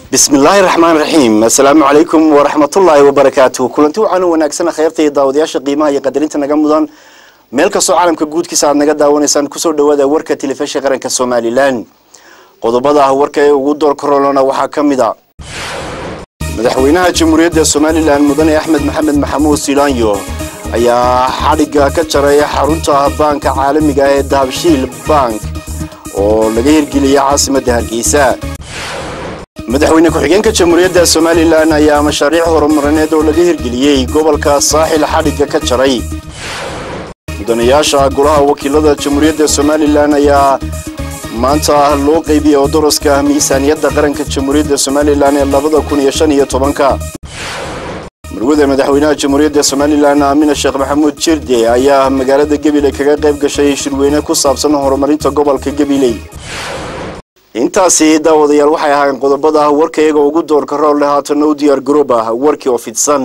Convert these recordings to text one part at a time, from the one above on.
bismillaahi raxmaan raxiim assalaamu calaykum waraxmatullaahi wabarakaatuh kulanti wacan u wanaagsan kheyrta iyo daawadayaasha qiimaha iyo qadarinta naga mudan meel kastoo caalamka guudkiisa aad naga daawanaysaan kusoo dhawaada warka telefishin qaranka somalilan qodobada ah warka ee ugu door korolona waxaa ka mid a madaxweynaha jamhuuriyadda somalilan mudane axmed maxamed maxamuud silaanyo ayaa xadhigga ka jaray xarunta baanka caalamiga ah ee dahabshiil bank oo laga hirgeliyay caasimadda hargeysa madaxweyne ku-xigeenka jamhuuriyadda somalilan ayaa mashaariic horumarineed oo laga hirgeliyey gobolka saaxil xadhigga ka jaray mudanayaasha golaha wakiilada jamhuuriyadda somalilan ayaa maanta loo qeybiyey oo daraska miisaaniyadda qaranka jamhuuriyadda somalilan ee labada kun iyo shan iyo tobanka marwada madaxweynaha jamhuuriyadda somalilan aamina sheekh maxamuud jirde ayaa magaalada gabiley kaga qayb gashay shirweyne ku saabsan horumarinta gobolka gabiley intaasi daawadayaal waxay ahaayeen qodobada ah warka iyaga ugu doorka rool leh haatana u diyaar garoob ah warkii oo fidsan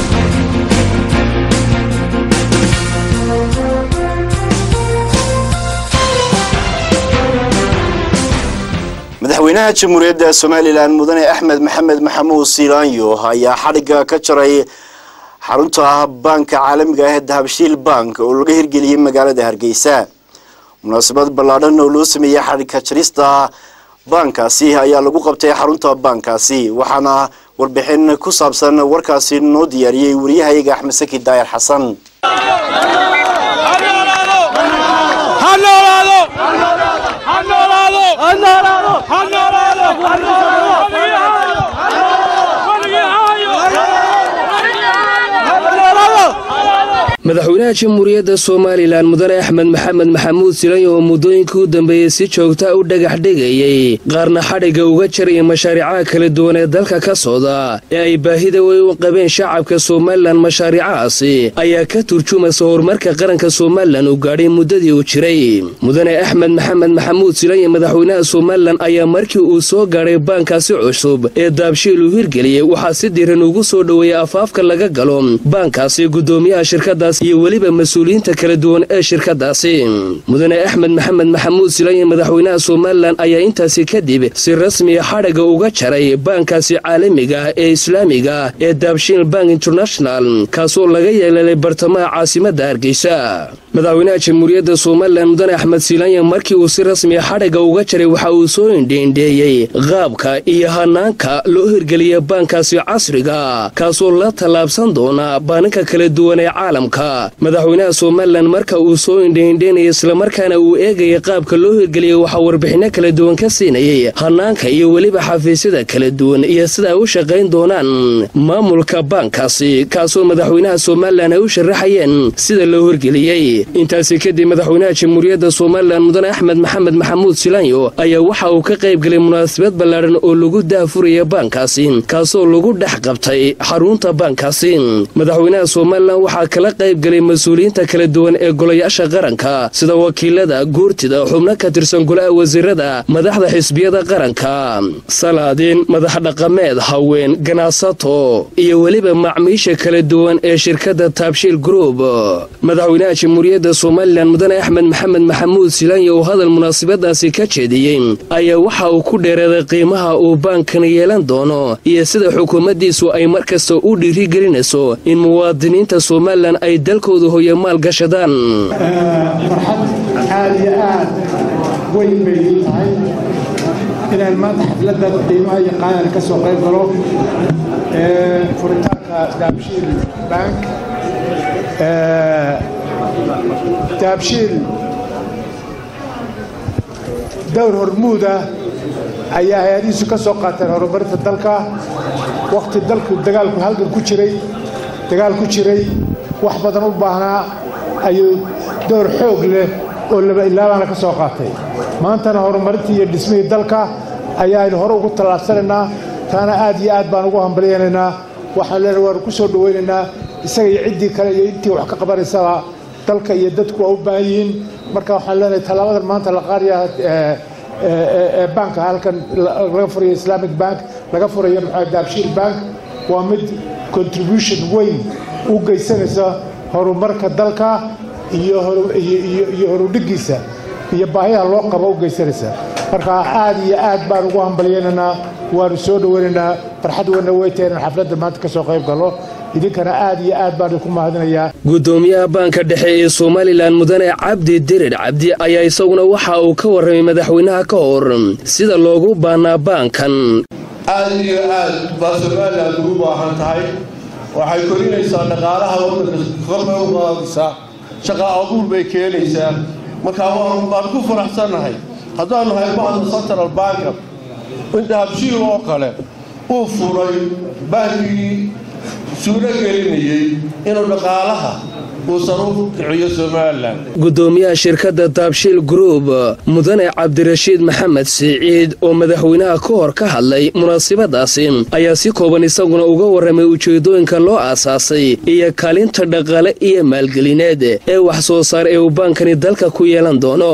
madaxweynaha jamhuuriyadda somalilan mudane axmed maxamed maxamuud silaanyo ayaa xadhigga ka jaray xarunta baanka caalamiga ah ee dahabshiil bank oo laga hirgeliyey magaalada hargeysa munaasabad ballaadhan oo loo sameeyey xadhigka jarista baankaasi ayaa lagu qabtay xarunta baankaasi waxaana warbixin ku saabsan warkaasi noo diyaariyey wariyahayaga axmed saki daayar xasan madaxweynaha jamhuuriyadda somalilan mudane axmed maxamed maxamuud silanyo oo muddooyinkii u dambeeyey si joogta u dhagax dhigayey qaarna xadhigga uga jaraya mashaariicaha kala duwan ee dalka ka socda ee ay baahida wey u qabeen shacabka somalilan mashaariicahaasi ayaa ka turjumaysa horumarka qaranka somalilan uu gaadhay muddadii uu jiray mudane axmed maxamed maxamuud silanyo madaxweynaha somalilan ayaa markii uu soo gaadhay baankaasi cusub ee daabshiil uu hirgeliyey waxaa si diran ugu soo dhoweeyey afaafka laga galo baankaasi gudoomiyaha shirkada iyo weliba mas-uuliyiinta kala duwan ee shirkadaasi mudane axmed maxamed maxamuud silanyo madaxweynaha somalilan ayaa intaasi kadib si rasmiya xadhigga uga jaray baankaasi caalamiga ah ee islaamiga ah ee daabshiil bank international kaasoo laga yeelelay bartamaha caasimadda hargeysa madaxweynaha jamhuuriyadda somalilan mudane axmed silanyo markii uu si rasmiya xadhigga uga jaray waxa uu soo indheindheeyey qaabka iyo hanaanka loo hirgeliya baankaasi casriga kaasoo la tallaabsan doona baaninka kala duwan ee caalamka madaxweynaha somalilan marka uu soo indheindheynaya islamarkaana uu eegaya qaabka loo hirgeliyay waxaa warbixinno kala duwan ka siinayay hanaanka iyo weliba xafiisyada kala duwan iyo sida ay u shaqayn doonaan maamulka baankaasi kaasoo madaxweynaha somalilan ay u sharaxayeen sida loo hirgeliyey intaasi kadib madaxweynaha jamhuuriyadda somalilan mudane axmed maxamed maxamuud silanyo ayaa waxa uu ka qaybgelay munaasabad ballaadhan oo lagu daafuraya baankaasi kaasoo lagu dhex qabtay xarunta baankaasi madaxweynaha somalilan waxaa kala qaybgelay mas-uuliyiinta kala duwan ee golayaasha qaranka sida wakiilada guurtida xubno ka tirsan golaha wasiirada madaxda xisbiyada qaranka salaadiin madax dhaqameed haween ganacsato iyo weliba macmiisha kala duwan ee shirkadda taabshiil group madaxweynaha jamhuuriyadda somalilan mudane axmed maxamed maxamuud silaanya oo hadal munaasabadaasi ka jeediyey ayaa waxa uu ku dheeraaday qiimaha uu baankan yeelan doono iyo sida xukuumaddiisu ay mar kasta u dhiirigelinayso in muwaadiniinta somalilan ay dalkooda hooye maal gashadaan farxad aad iyo aad weyn bay ii tahay inaan maanta xafladda qiimaha iyo qaadana ka soo qayb galo furitaanka daabshiil bank daabshiil dowr hormuuda ayaa hay-adihiisu ka soo qaateen horumarinta dalka wakhti dalku dagaalku halgan ku jiray dagaal ku jiray wax badan u baahnaa ayuu door xoog leh oo laba ilaabaana ka soo qaatay maantana horumarintii iyo dhismihii dalka ayaaynu hore ugu tallaabsanaynaa taana aad iyo aad baan ugu hambalyaynaynaa waxaan leenahay waanu ku soo dhowaynaynaa isaga iyo ciddii kale iyo intii wax ka qabanaysaba dalka iyo dadku waa u baahan yihiin marka waxaan leenahay tallaabadan maanta la qaadaya ee banka halkan laga furayo islamic bank laga furayo maxaa daabshiil bank waa mid contribution weyn u geysanaysa horumarka dalka iyo horudhigiisa iyo baahiyaha loo qabo u geysanaysa marka aad iyo aad baan ugu hambalyaynaynaa waanu soo dhoweynaynaa farxad weyna weytahay inaan xafladda maanta ka soo qayb gallo idinkana aad iyo aad baan idinku mahadinayaa gudoomiyaha baanka dhexe ee somalilan mudane cabdi dirir cabdi ayaa isaguna waxa uu ka warramay madaxweynaha ka hor sida loogu baanaa baankan aad iyo aad baa somalilan ugu baahan tahay waxay korinaysaa dhaqaalaha waddanka korna u qaadaysaa shaqa abuur bay keenaysaa marka waan ku faraxsannahay haddaanu nahay bahda central banka inta habshiil oo kale uu furay bankigii suuro gelinayey inuu dhaqaalaha gudoomiyaha shirkadda daabshiil gruub mudane cabdirashiid maxamed siciid oo madaxweynaha ka hor ka hadlay munaasabadaasi ayaa si kooban isaguna uga warramay ujeedooyinka loo aasaasay iyo kaalinta dhaqaale iyo maalgelineed ee wax soo saar ee uu baankani dalka ku yeelan doono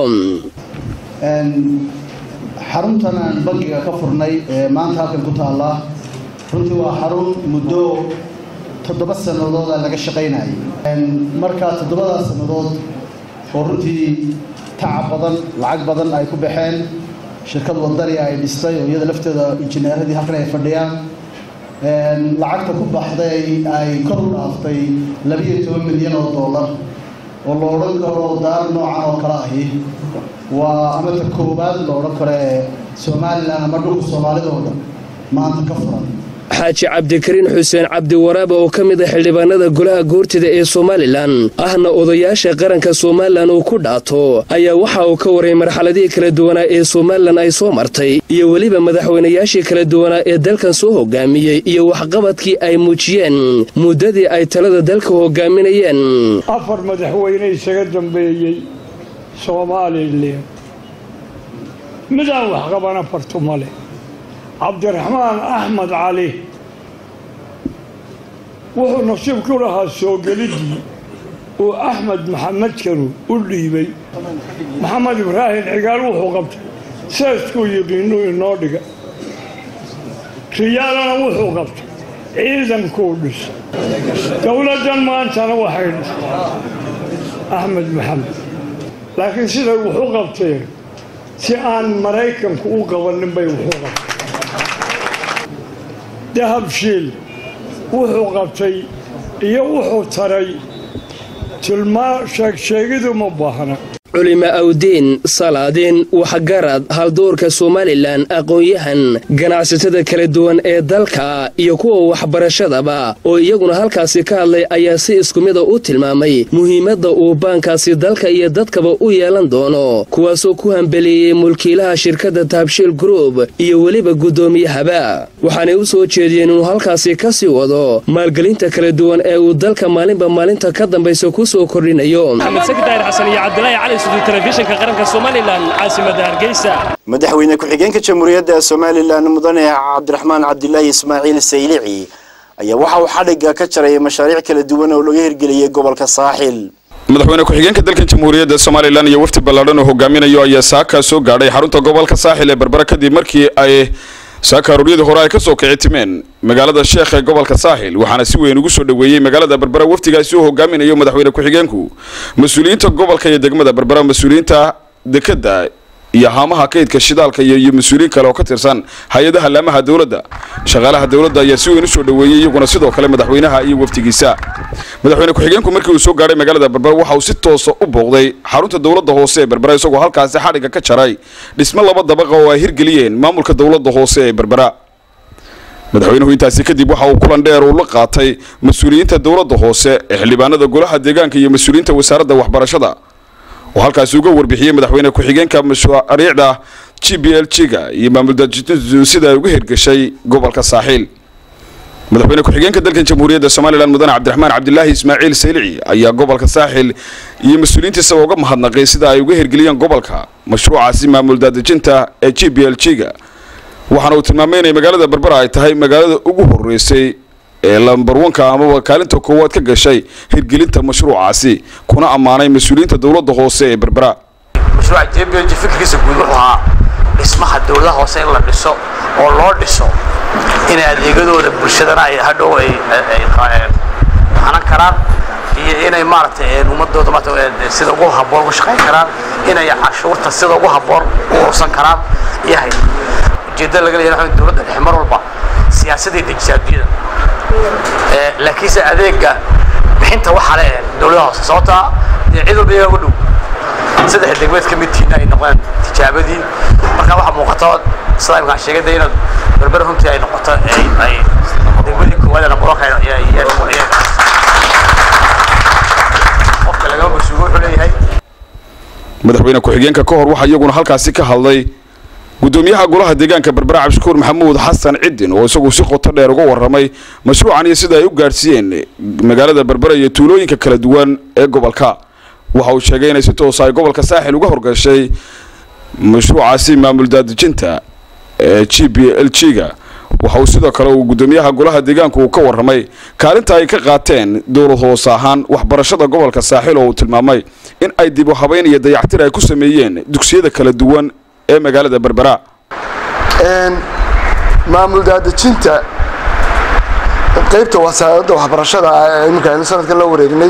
xaruntan aan bankiga ka furnay ee maanta halkan ku taalla runtii waa xarun muddo toddoba sanadooda laga shaqaynayay markaa toddobadaas sannadood oo runtii tacab badan lacag badan ay ku baxeen shirkad wadani ay dhistay oo iyada lafteeda injineeradii halkan ay fadhiyaan lacagta ku baxday ay kor u dhaaftay labiyo toban milyan oo dollar oo la odhan karo daar noocan oo kale ahi waa amata koowaad la odhan karo ee somalilan ama dhulka soomaalidooda maanta ka furan xaaji cabdikariin xuseen cabdiwaraabe oo ka mid ah xildhibaanada golaha goortida ee somalilan ahna odayaasha qaranka somalilan uu ku dhaato ayaa waxa uu ka warayay marxaladihii kala duwanaa ee somalilan ay soo martay iyo weliba madaxweynayaashii kala duwanaa ee dalkan soo hogaamiyey iyo waxqabadkii ay muujiyeen muddadii ay talada dalka hogaaminayeen afar madaxweyne isaga dambeeyey somalilan midaan waxqabana fartu male cabdiraxmaan axmed cali wuxuu nasiib ku lahaa soo geliddii uu axmed maxamed karu u dhiibay maxamed ibraahim cigaal wuxuu qabtay seeskuu yiqiinuu inoo dhiga riyaalana wuxuu qabtay ciidankuu dhisay dowladdan maantana waxay dhisay axmed maxamed laakiin siday wuxu qabteen si aan maraykanku u qabanin bay wuxuu qabtay dahabshiil wuxuu qabtay iyo wuxuu taray tilmaa sheegsheegidu ma baahna culima awdiin salaadiin waxgarad haldoorka somalilan aqoon-yahan ganacsatada kala duwan ee dalka iyo kuwa waxbarashadaba oo iyaguna halkaasi ka hadlay ayaa si isku mida u tilmaamay muhiimadda uu baankaasi dalka iyo dadkaba u yeelan doono kuwaasoo ku hambeleeyey mulkiilaha shirkadda taabshiil gruub iyo weliba guddoomiyahaba waxaanay u soo jeediyeen inuu halkaasi ka sii wado maalgelinta kala duwan ee uu dalka maalinba maalinta ka dambaysa ku soo kordhinayo madaxweyne ku-xigeenka jamhuuriyadda somalilan mudane cabdiraxmaan cabdilaahi ismaaciil saylici ayaa waxa uu xadhigga ka jaray mashaariic kala duwan oo laga hirgeliyey gobolka saaxil madaxweyne ku-xigeenka dalka jamhuuriyadda somalilan iyo wafdi ballaadhan oo hogaaminayo ayaa saaka soo gaadhay xarunta gobolka saaxil ee berbera kadib markii ay saaka aruuryadii hore ay ka soo kici timeen magaalada sheekh ee gobolka saaxil waxaana si weyn ugu soo dhoweeyey magaalada berbera wafdigaasi uu hogaaminayo madaxweyne ku-xigeenku mas-uuliyiinta gobolka iyo degmada berbera mas-uuliyiinta dekadda iyo haamaha kaydka shidaalka iyo mas-uuliyiin kale oo ka tirsan hay-adaha laamaha dowladda shaqaalaha dowladda ayaa si weyn usoo dhoweeyey iyaguna sidoo kale madaxweynaha iyo wafdigiisa madaxweyne ku-xigeenku markii uu soo gaadhay magaalada berbera waxa uu si toosa u booqday xarunta dowladda hoose ee berbera isagoo halkaasi xadhigga ka jaray dhismo laba dabaqa oo ay hirgeliyeen maamulka dowladda hoose ee berbera madaxweynuhu intaasi kadib waxa uu kulan dheer uu la qaatay mas-uuliyiinta dowladda hoose ee xildhibaanada golaha deegaanka iyo mas-uuliyiinta wasaaradda waxbarashada oo halkaasi uga warbixiyey madaxweyne ku-xigeenka mashaariicda g b l g-ga iyo maamuldajiintu sida ay uga hirgashay gobolka saaxiil madaxweyne ku-xigeenka dalkan jamhuuriyadda somalilan mudane cabdiraxmaan cabdilaahi ismaaciil saylici ayaa gobolka saaxil iyo mas-uuliyiintiisaba uga mahadnaqay sida ay uga hirgeliyeen gobolka mashruucaasi maamul daadejinta ee g b l g-ga waxaana uu tilmaamay inay magaalada berbera ay tahay magaalada ugu horeysay ee lambarwanka amaba kaalinta koowaad ka gashay hirgelinta mashruucaasi kuna ammaanay mas-uuliyiinta dowladda hoose ee berbera mashruuca j b l g fikirkiisa guud wuxuu ahaa dhismaha dowladaha hoose in la dhiso oo loo dhiso inay adeegadooda bulshadana ay hadhow ay hanan karaan iyo inay maaragtay ummadooda maarata sida ugu habboon uga shaqayn karaan inay cashuurta sida ugu habboon u ursan karaan yahay ujeeddada laga leeyahay waxa dowladda dhexe mar walba siyaasadday dejisaa adduunyada laakiinse adeega bixinta waxaa le dowladaha hoose sababtaa dee cid walba iyaga ugu dhow saddex degmeed ka midtiina ay noqdeen tijaabadii marka waxaa muuqata sida imkaan sheegay de inaad berber runtii ay noqoto ay degmadii koowaad ee nambarka qofka lagama masuugo wuxuu leeyahay madaxweyne ku-xigeenka ka hor waxaa iyaguna halkaasi ka hadlay gudoomiyaha golaha deegaanka berbera cabdishakuur maxamuud xasan cidin oo isagu si qoto dheer uga warramay mashruucan iyo sida ay u gaadhsiiyeen magaalada berbera iyo tuulooyinka kala duwan ee gobolka waxa uu sheegay inay si toosa ay gobolka saaxil uga horgashay mashruucaasi maamul daadejinta ee g b l g ga waxa uu sidoo kale uu gudoomiyaha golaha deegaanku uu ka warramay kaalinta ay ka qaateen dowlad hoose ahaan waxbarashada gobolka saaxil oo uu tilmaamay in ay dib u habeyn iyo dayactir ay ku sameeyeen dugsiyada kala duwan ee magaalada berbera maamul daadejinta qaybta wasaaradda waxbarashada iminka aynu sanadkan la wareegnay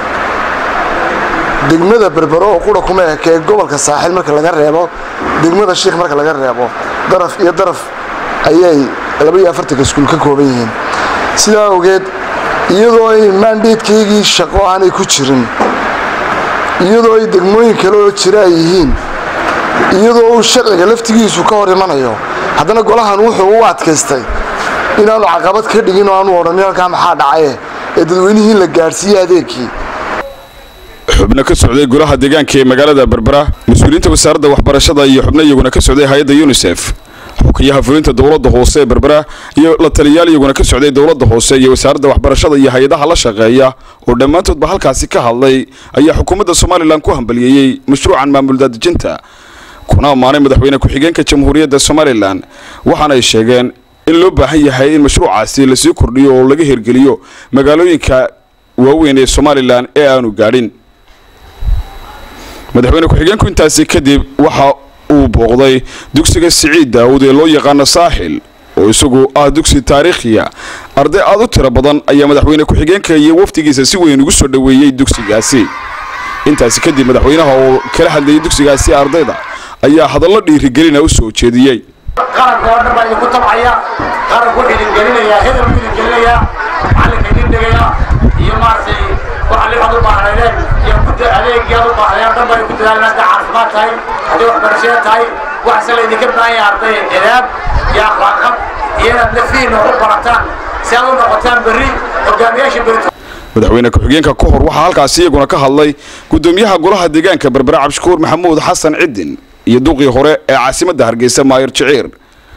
degmada berbero oo qura kuma ekee gobolka saaxil marka laga reebo degmada shiikh marka laga reebo daraf iyo daraf ayay laba iyo afartanka iskuul ka kooban yihiin sidaa awgeed iyadoo ay maandeedkaygii shaqo aanay ku jirin iyadoo ay degmooyin kale oo jira ay yihiin iyadoo uu sharciga laftigiisu ka hor imanayo haddana golahan wuxuu u adkaystay inaanu caqabad ka dhigin oo aanu odhanin halkaa maxaa dhacaye ee dadweynihii in la gaadhsiiyey adeegkii xubno ka socday golaha deegaanka ee magaalada berbera mas-uuliyiinta wasaaradda waxbarashada iyo xubno iyaguna ka socday hay-adda unisef xukiyaha fulinta dowladda hoose ee berbera iyo la taliyaal iyaguna ka socday dowladda hoose iyo wasaaradda waxbarashada iyo hay-adaha la shaqeeya oo dhammaantoodba halkaasi ka hadlay ayaa xukuumadda somalilan ku hambaliyeeyey mashruucan maamul daadejinta kuna ammaanay madaxweyne ku-xigeenka jamhuuriyadda somalilan waxaana ay sheegeen in loo baahan yahay in mashruucaasi lasii kordhiyo oo laga hirgeliyo magaalooyinka waaweyn ee somalilan ee aanu gaadhin madaxweyne ku-xigeenku intaasi kadib waxa uu booqday dugsiga siciid daawud ee loo yaqaano saaxil oo isagu ah dugsi taariikhiya arday aada u tiro badan ayaa madaxweyne ku-xigeenka iyo wafdigiisa si weyn ugu soo dhoweeyey dugsigaasi intaasi kadib madaxweynaha oo kala hadlayay dugsigaasi ardayda ayaa hadallo dhiirigelina u soo jeediyey qaranka oo dhan baa idinku tabcaya qaranku wuxuu idin gelinayaa hedel buu idin gelinayaa macallinka idin dhigaya iyo maaragtay waxa libaad u baahnaydeen iyo gudda adeegii aad u baahnayeen oo dhan baa idinku dadaalin hadday caafimaad tahay hadday waxbarashada tahay waxase laydinka baahan yahay arday edaab iyo akhlaaqad iyo inaad nafihiinna wax u barataan si aad u noqotaan berri hogaamiyaasha berito madaxweyne ku-xigeenka ka hor waxaa halkaasi iyaguna ka hadlay gudoomiyaha golaha deegaanka berbera cabdishakuur maxamuud xasan cidin iyo duqii hore ee caasimadda hargeysa maayir jiciir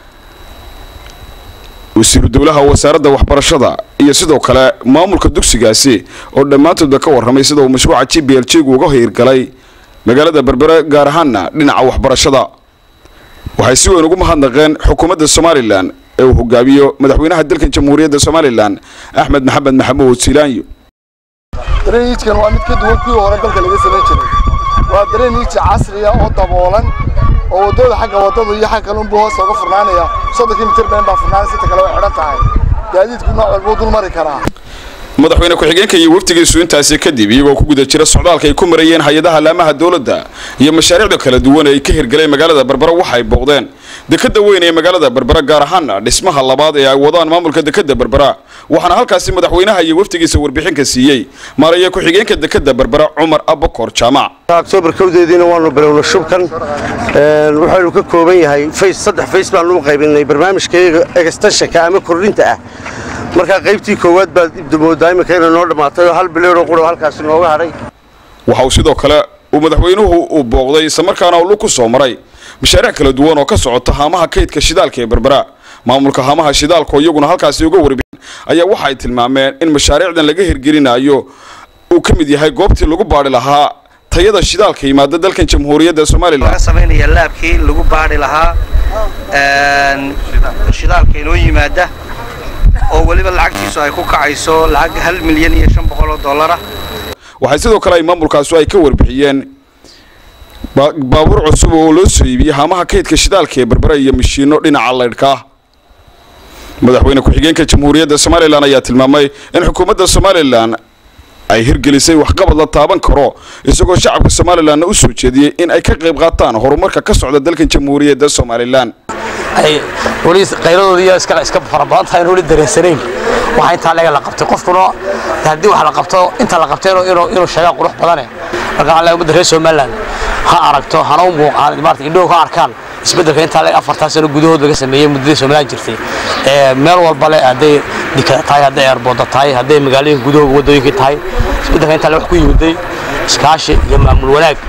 wasiiru dowlaha wasaaradda waxbarashada iyo sidoo kale maamulka dugsigaasi oo dhammaantoodba ka warramay sida uu mashruuca g b l g gu uga hirgalay magaalada berbere gaar ahaana dhinaca waxbarashada waxay si weyn ugu mahadnaqeen xukuumadda somalilan ee uu hogaamiyo madaxweynaha dalkan jamhuuriyadda somalilan axmed maxamed maxamuud silaanyo dareenhiijkan waa mid ka duwan kuwii hore dalka laga samayn jiray waa dareenhiij casriya oo daboolan oo waddada xagga waddada iyo xagga kale unbuu hoos uga furnaanaya soddonkii mitir been baa furnaanaya sinta kale way xidhan tahay gaadiidku nooc walbuu dul mari karaa madaxweyne ku-xigeenka iyo wafdigiisu intaasi kadib iyagoo ku guda jira socdaalka ay ku marayeen hay-adaha laamaha dowladda iyo mashaariicda kala duwan ee ay ka hirgaleen magaalada berbera waxay booqdeen dekada weyn ee magaalada berbera gaar ahaana dhismaha labaad ee ay wadaan maamulka dekada berbera waxaana halkaasi madaxweynaha iyo wafdigiisa warbixinka siiyey maaraya ku-xigeenka dekada berbera cumar abakor jaamac octoobar kowdeediina waanu bilowna shubkan waxaynu ka kooban yahay fays saddex fays baanu u qaybinay barnaamijkayga extensionka ama kordhinta ah markaa qaybtii koowaad baad moodaa iminka inay noo dhammaatay oo hal bileeroo qura halkaasi nooga hadhay waxa uu sidoo kale uu madaxweynuhu uu booqday islamarkaana uu lug ku soo maray mashaariic kala duwan oo ka socota haamaha kaydka shidaalka ee berbera maamulka haamaha shidaalka oo iyaguna halkaasi uga warbixin ayaa waxa ay tilmaameen in mashaariicdan laga hirgelinayo uu ka mid yahay goobtii lagu baadhi lahaa tayada shidaalka yimaada dalkan jamhuuriyadda somalilan laga samaynaya laabkii lagu baadhi lahaa shidaalka inoo yimaada oo weliba lacagtiisu ay ku kacayso lacag hal milyan iyo shan boqol oo dollara waxay sidoo kale ay maamulkaasu ay ka warbixiyeen baabuur cusub oo loo soo iibiyey haamaha kaydka shidaalka ee berbera iyo mashiino dhinaca laydhka ah madaxweyne ku-xigeenka jamhuuriyadda somalilan ayaa tilmaamay in xukuumadda somalilan ay hirgelisay waxqabad la taaban karo isagoo shacabka somalilanna u soo jeediyey in ay ka qayb qaataan horumarka ka socda dalkan jamhuuriyadda somalilan ay weli qayladooda iyo iska iska farabadan tahay in weli dareensanayn waxa intaa leega la qabtay qofkuna haddii wax la qabto inta la qabtay inuu inuu sheegaa qurux badane marka waxaa leeyahay ummadda reer somaliland ha aragto hana u muuqaan maarata indhow ka arkaan isbeddelka intaa leeg afartaa sano gudahood laga sameeyey muddadii somaliland jirtay meel walba le hadday dikada tahay hadday eerbooda tahay hadday magaalooyinka gudahooga waddooyinka tahay isbeddelka intaa le wax ku yimiday iskaashi iyo maamul wanaag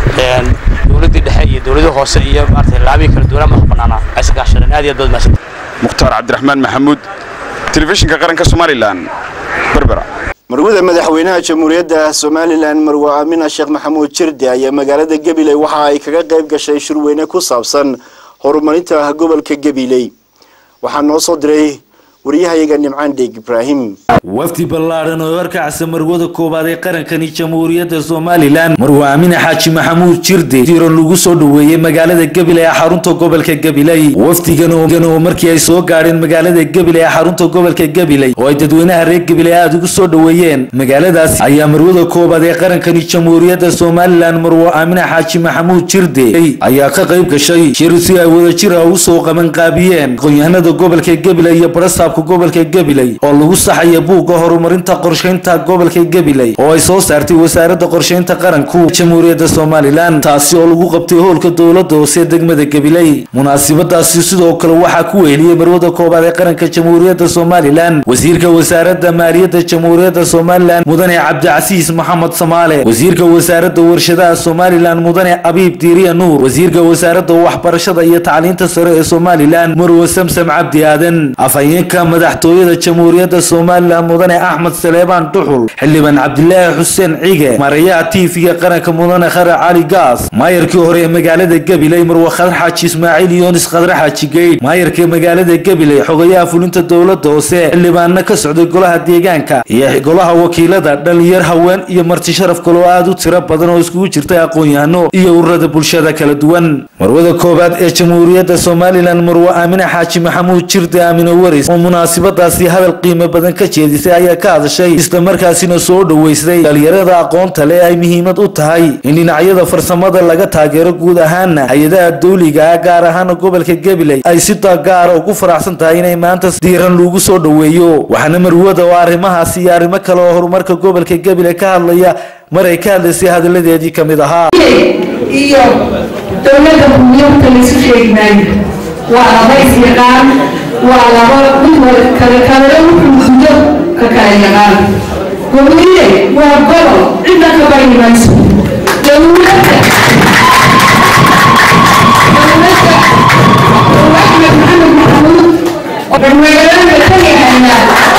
dowladdii dhexe iyo dowladii hoose iyo maarata laabihii kala duwanaa madax bannaanaa ay iska kaashadeen aad iyo aad baad mahadsan mukhtaar cabdiraxmaan maxamuud telefishinka qaranka somalilan berbera marwada madaxweynaha jamhuuriyadda somalilan marwe aamina sheekh maxamuud jirde ayaa magaalada gabiley waxa ay kaga qayb gashay shirweyne ku saabsan horumarinta gobolka gabiley waxaa noo soo diray wariyahayaga nimcaan dheeg ibraahim wafdi ballaadhan oo horkacsa marwada koowaad ee qarankani jamhuuriyadda somalilan marwe aamine xaaji maxamuud jirde diiran lagu soo dhoweeyey magaalada gabiley ee xarunta gobolka gabiley wafdigan oo markii ay soo gaadheen magaalada gabiley ee xarunta gobolka gabiley oo ay dadweynaha reer gabiley aada ugu soo dhoweeyeen magaaladaasi ayaa marwada koowaad ee qarankani jamhuuriyadda somalilan marwe aamine xaaji maxamuud jirde ayaa ka qayb gashay shir si ay wadajir ah usoo qabanqaabiyeen aqoon-yahanada gobolka gabiley iyo barasaabka gobolka gabiley oo lagu saxaya buugga horumarinta qorshaynta gobolka gabiley oo ay soo saartay wasaaradda qorshaynta qaranku jamhuuriyadda somalilan taasi oo lagu qabtay howlka dowladda hoose degmada gabiley munaasabadaasi sidoo kale waxaa ku weheliyey marwada koobaad ee qaranka jamhuuriyadda somalilan wasiirka wasaaradda maaliyadda jamhuuriyadda somalilan mudane cabdicasiis maxamed samaale wasiirka wasaaradda warshadaha somalilan mudane abiib diiriya nuur wasiirka wasaaradda waxbarashada iyo tacliinta sare ee somalilan marwe samsam cabdi aadan afhayeenka madaxtooyada jamhuuriyadda somalilan mudane axmed saleebaan duxul xildhibaan cabdilaahi xuseen cige marayaha tiifiga qaranka mudane khare cali gaas maayarkii hore ee magaalada gabiley marwe khadar xaaji ismaaciil yoonis khadre xaaji geydh maayarka magaalada gabiley xogayaha fulinta dowladda hoose xildhibaanna ka socday golaha deegaanka iyo golaha wakiilada dhalinyar haween iyo marti sharaf kaloo aada u tiro badan oo iskugu jirtay aqoon-yahano iyo ururada bulshada kala duwan marwada koowaad ee jamhuuriyadda somalilan marwe aamine xaaji maxamuud jirde aamine waris oo munaasabadaasi hadal qiimo badan ka jeedisay ayaa ka hadashay islamarkaasina soo dhoweysay dhalinyarada aqoonta leh ay muhiimad u tahay in dhinacyada farsamada laga taageero guud ahaana hay-adaha dawliga ah gaar ahaana gobolka gabiley ay si gaara ugu faraxsan tahay inay maanta diiran lagu soo dhoweeyo waxaana marwada oo arrimahaasi iyo arrimo kale oo horumarka gobolka gabiley ka hadlaya mar ay ka hadlaysay hadalladeedii ka mid ahaa iyo dowladda bunyabta laysu sheegi maayo waa laba is-yaqaan waa laba mid kale kalena wuxuu gudo ka kala yaqaan gobolile waa gobol cidna ka bari mayso dowladda dowladda axmed maxamed maxamuud oo magaalada ka yahayna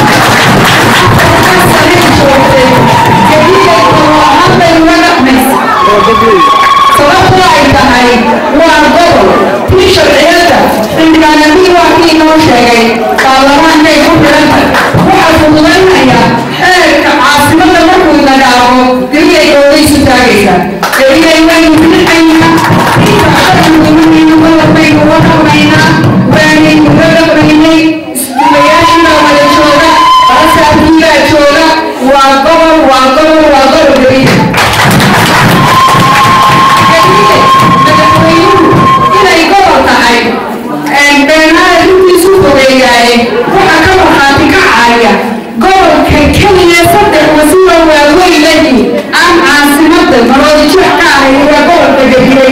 sababtoo ay tahay waa gobol tii sharciyada xildhibaanadii waa kii inoo sheegay baarlamaanka ay ku xidhanta waxaa fududaynaya xeerka caasimada markuu nagaabo geliyay oodaysu taagaysa geliyay waynu bixaynaa intaashadamudumadiinu gobolbaynu uga dhaqmaynaa waanaynu uga dhaqmaynay isduulayaashina wada jooga barasaabkiibaa jooga waa gobol waa gobol waa gobol geliya inay gobol tahay beenaada intiisu fogeeyaaye waxaa ka markhaati kacaya gobolka keliya saddex wasiiro waaweynadii aan caasimada maroodi jeex ka ahay waa gobolka gabiley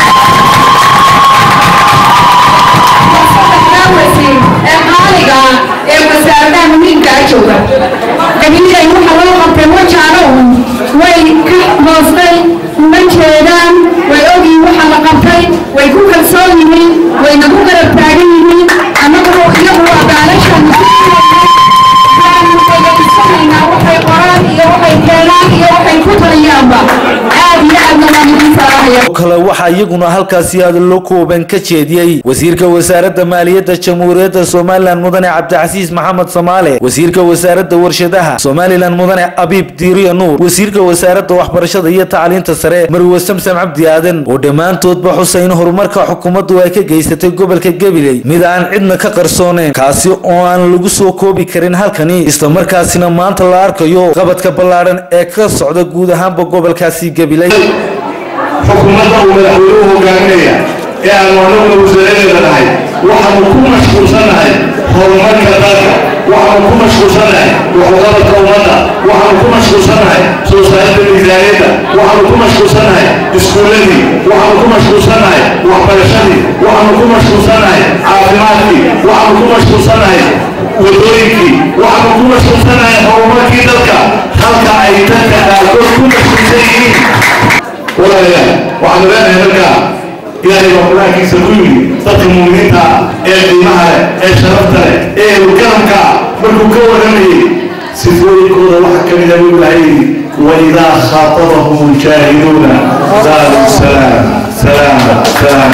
saddexdaa wasiir ee qaaliga ah ee wasaaradaha muhiimkaa jooga gabiley waxa loo qabtay wajaanow way ka moostay uma jeedaan way ogyihin waxa la qabtay way ku kalsoon yihiin wayna ku garab taagan yihiin annaguna iyagu waa baalashan waanu dhegaysanayna waxay qoraan iyo waxay keenaan iyo waxay ku taliyaanba aad iyo aadna waan idin salaamaya kale waxaa iyaguna halkaasi aada loo kooban ka jeediyey wasiirka wasaaradda maaliyadda jamhuuriyadda somalilan mudane cabdicasiis maxamed samaale wasiirka wasaaradda warshadaha somalilan mudane abiib diiriya nuur wasiirka wasaaradda waxbarashada iyo tacliinta sare marwe samsam cabdi aadan oo dhammaantoodba xusa in horumarka xukuumaddu ay ka geysatay gobolka gabiley mid aan cidna ka qarsooneen kaasi oo aan lagu soo koobi karin halkani islamarkaasina maanta la arkayo qabadka ballaadhan ee ka socda guud ahaanba gobolkaasi gabiley xukuumadda uu madaxweynuhu hogaaminaya ee aanu anaguna wasaaraddeeda nahay waxaanu ku mashquulsannahay horumarka dalka waxaanu ku mashquulsannahay waxqabadka ummadda waxaanu ku mashquulsannahay soo saaridda miisaaniyadda waxaanu ku mashquulsannahay iskuulladii waxaanu ku mashquulsannahay waxbarashadii waxaanu ku mashquulsannahay caafimaadkii waxaanu ku mashquulsannahay wadooyinkii waxaanu ku mashquulsannahay horumarkii dalka halka ay dadka qaarkood ku mashquulsan yihiin walaalayaal waxaanu leenahay markaa ilaahay baa qur-aankiisa ku yidhi dadka muuminiinta ah ee qiimaha leh ee sharafta leh ee ehelkaramka ah markuu ka warramayey sifooyinkooda waxaa ka mid ah buu ilahay yidhi waidaa khaatabahum ljaahiluuna qaaluu salaam salaam salaam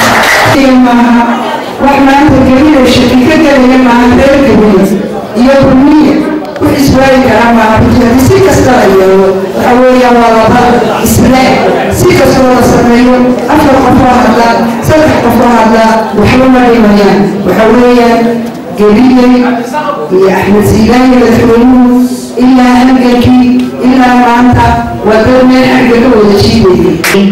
maaha wax maanta gelina shaki ka gelaya maaha reer gabiya iyo kulmiya wax iswaayi kara maaha rujadi si kasta la yeelo waxa weeyaan waa laba isle si kastoo la sameeyo afar qofoo hadla saddex qofoo hadla waxba ma dhimayaan waxa weeyaan geliyey iyo axmed siilaani madaxweynuhu ilaa halgankii ilaa maanta waa dad meel xagga ka wada jiidayay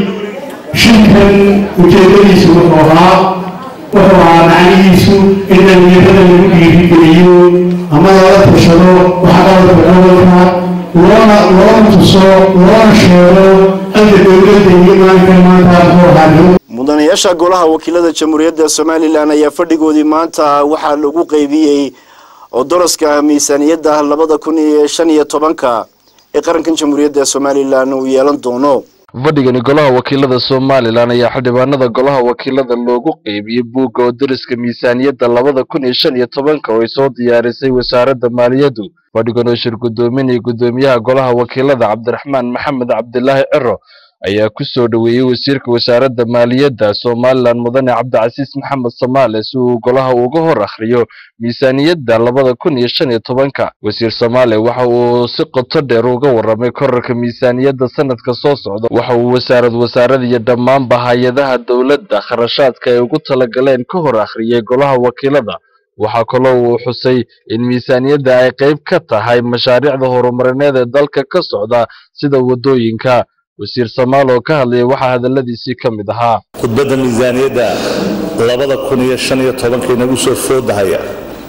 shirkan ujeedadiisu wuxuu ahaa wuxuu ahaa macnihiisu in dhalinyarada lagu dhiirigeliyo ama lala tashado waxqabadka gobolka loona loona tuso loona sheego halka dowladda iyo maalinka maanta muxuu ahaa mudanayaasha golaha wakiilada jamhuuriyadda somalilan ayaa fadhigoodii maanta waxaa lagu qeybiyey oo daraska miisaaniyadda labada kun iyo shan iyo tobanka ee qarankan jamhuuriyadda somalilan uu yeelan doono fadhigani golaha wakiilada somalilan ayaa xildhibaanada golaha wakiilada loogu qeybiyey buugga oo dariska miisaaniyadda labada kun iyo shan iyo tobanka oo ay soo diyaarisay wasaaradda maaliyaddu fadhigan oo shir guddoominaya guddoomiyaha golaha wakiilada cabdiraxmaan maxamed cabdilaahi ciro ayaa ku soo dhoweeyey wasiirka wasaaradda maaliyadda somalilan mudane cabdicasiis maxamed samaale si uu golaha uga hor akhriyo miisaaniyadda labada kun iyo shan iyo tobanka wasiir samaale waxa uu si qoto dheer uga warramay korarka miisaaniyadda sanadka soo socda waxa uu wasaarad wasaarada iyo dhammaanba hay-adaha dowladda kharashaadka ay ugu talagaleen ka hor akhriyey golaha wakiilada waxaa kaloo uu xusay in miisaaniyadda ay qayb ka tahay mashaariicda horumarineed ee dalka ka socda sida waddooyinka wasiir samaal oo ka hadlayay waxaa hadalladiisii ka mid ahaa khudbadda miisaaniyadda labada kun iyo shan iyo tobanka inagu soo foodahaya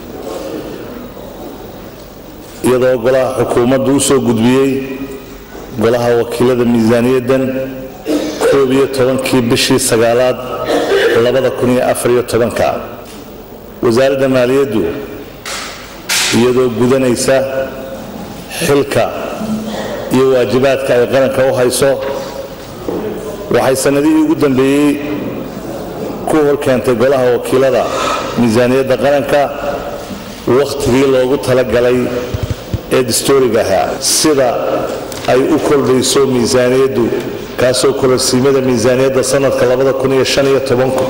iyadoo golaha xukuumaddu u soo gudbiyey golaha wakiilada miisaaniyaddan koob iyo tobankii bishii sagaalaad labada kun iyo afar iyo tobanka wasaaradda maaliyaddu iyadoo gudanaysa xilka iyo waajibaadka ay qaranka u hayso waxay sannadihii ugu dambeeyey ku hor keentay golaha wakiilada miisaaniyadda qaranka wakhtigii loogu talagalay ee dastuuriga ahaa sida ay u kordhayso miisaaniyaddu kaasoo kororsiimada miisaaniyadda sanadka labada kun iyo shan iyo tobanku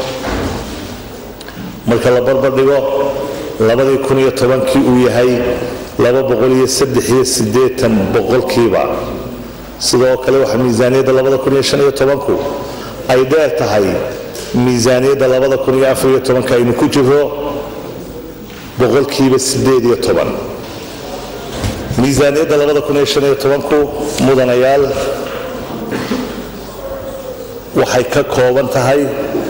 marka la barbar dhigo labadii kun iyo tobankii uu yahay laba boqol iyo saddex iyo siddeetan boqolkiiba sidoo kale waxaa miisaaniyadda labada kun iyo shan iyo tobanku ay dheer tahay miisaaniyadda labada kun iyo afar iyo tobanka aynu ku jiro boqolkiiba siddeed iyo toban miisaaniyadda labada kun iyo shan iyo tobanku mudanayaal waxay ka kooban tahay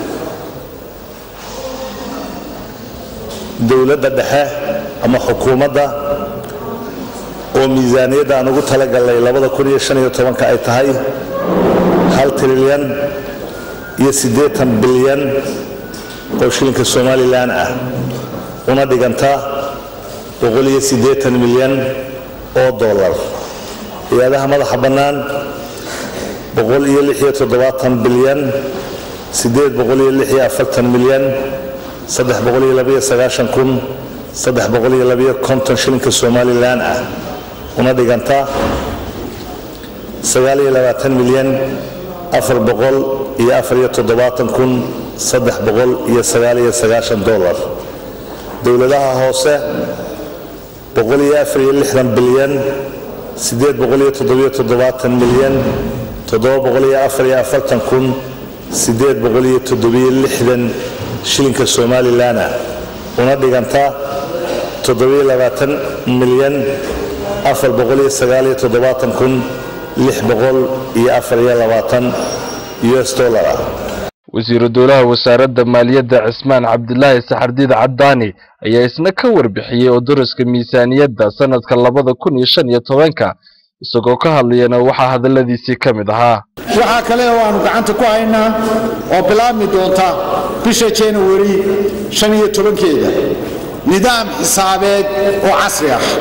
dowladda dhexe ama xukuumadda oo miisaaniyadda aan ugu talagalnay labada kun iyo shan iyo tobanka ay tahay hal trilyan iyo siddeetan bilyan oo shilinka somalilan ah una dhiganta boqol iyo siddeetan milyan oo dollar hay-adaha madaxa bannaan boqol iyo lix iyo toddobaatan bilyan siddeed boqol iyo lix iyo afartan milyan saddex boqol iyo labaiyo sagaashan kun saddex boqol iyo labaiyo konton shilinka somalilan ah una dhiganta sagaal iyo labaatan milyan afar boqol iyo afar iyo toddobaatan kun saddex boqol iyo sagaal iyo sagaashan dollar dowladaha hoose boqol iyo afar iyo lixdan bilyan siddeed boqol iyo toddobiyo toddobaatan milyan toddoba boqol iyo afar iyo afartan kun siddeed boqol iyo toddobiyo lixdan shilinka somalilan ah una dhiganta toddobiyo labaatan milyan afar boqol iyo sagaal iyo toddobaatan kun lix boqol iyo afar iyo labaatan us dollar ah wasiiru dowlaha wasaaradda maaliyadda cismaan cabdilaahi saxardiid caddaani ayaa isna ka warbixiyey oo daraska miisaaniyadda sanadka labada kun iyo shan iyo tobanka isagoo ka hadlayana waxaa hadalladiisii ka mid ahaa waxaa kale oo aanu gacanta ku haynaa oo bilaabmi doonta bisha januari shan iyo tobankeeda nidaam xisaabeed oo casri ah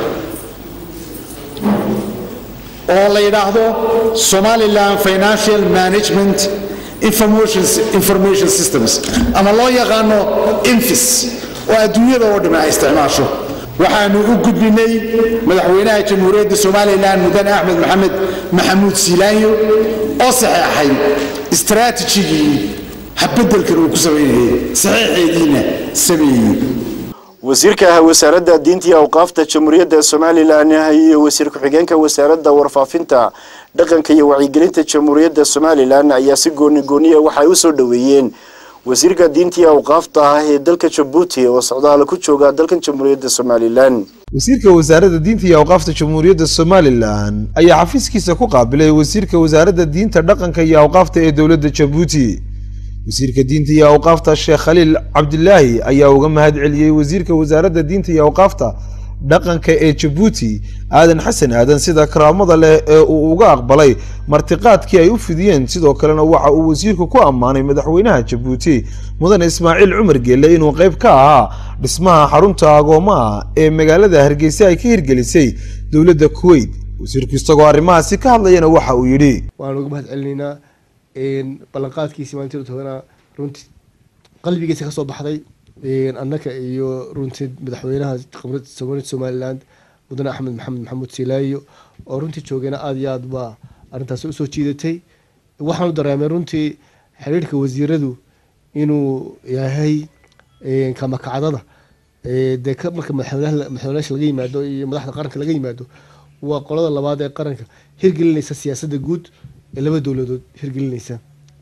oo la yidhaahdo somaliland financial management information, information systems ama loo yaqaano infis oo adduunyada oo dhammi ay isticmaasho waxaanu u gudbinay madaxweynaha jamhuuriyadda somalilan mudane axmed maxamed maxamuud siilaanyo oo saxeexay istaraatijigii habeddelkan uu ku samaynayay saxiixeediina sameeyey wasiirka ah wasaaradda diinta iyo awqaafta jamhuuriyadda somalilan iyo wasiir ku-xigeenka wasaaradda warfaafinta dhaqanka iyo wacyigelinta jamhuuriyadda somalilan ayaa si gooni gooniya waxay u soo dhoweeyeen wasiirka diinta iyo awqaafta ah ee dalka jabuuti oo socdaala ku jooga dalkan jamhuuriyadda somalilan wasiirka wasaaradda diinta iyo awqaafta jamhuuriyadda somalilan ayaa xafiiskiisa ku qaabilay wasiirka wasaaradda diinta dhaqanka iyo awqaafta ee dowladda jabuuti wasiirka diinta iyo awqaafta sheekh khaliil cabdilaahi ayaa uga mahad celiyey wasiirka wasaaradda diinta iyo awqaafta dhaqanka ee jabuuti aadan xasan aadan sida karaamada leh ee uu uga aqbalay martiqaadkii ay u fidiyeen sidoo kalena waxa uu wasiirku ku ammaanay madaxweynaha jabuuti mudane ismaaciil cumar geelle inuu qayb ka ahaa dhismaha xarunta agoomaha ee magaalada hargeysa ay ka hirgelisay dowladda kuwait wasiirku isagoo arrimahaasi ka hadlayana waxa uu yidhi waan uga mahad celinaynaa ballanqaadkiisi maalintii tobanaa runtii qalbigiisa ka soo baxday annaka iyo runtii madaxweynaha qabrad somaliland mudane axmed maxamed maxamuud silaayo oo runtii joogayna aada iyo aad baa arrintaasi usoo jiidatay waxaanu dareemay runtii xiriirka wasiiradu inuu yahay kamakacdada dee marka madaxweynayaasha laga yimaado iyo madaxda qaranka laga yimaado waa qolada labaad ee qaranka hirgelinaysa siyaasadda guud ee laba dowladood hirgelinaysa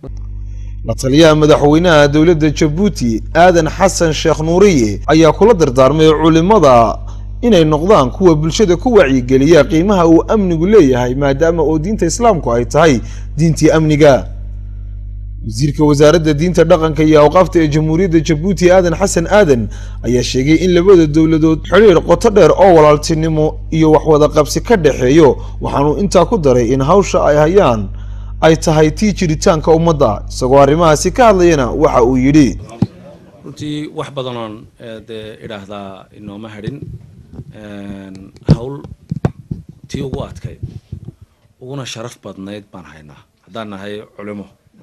la taliyaha madaxweynaha dowladda jabuuti aadan xasan sheekh nuuriye ayaa kula dardaarmay culimada inay noqdaan kuwa bulshada ku wacyigeliya qiimaha uu amnigu leeyahay maadaama oo diinta islaamku ay tahay diintii amniga wasiirka wasaaradda diinta dhaqanka iyo awqaafta ee jamhuuriyadda jabuuti aadan xasan aadan ayaa sheegay in labada dowladood xidhiir qoto dheer oo walaaltinimo iyo waxwada qabsi ka dhexeeyo waxaanuu intaa ku daray in hawsha ay hayaan ay tahay tii jiritaanka ummadda isagoo arrimahaasi ka hadlayana waxa uu yidhi runtii wax badanoon dee idhaahdaa inooma hadhin hawl tii ugu adkayd uguna sharaf badnayd baan haynaa haddaan nahay culimo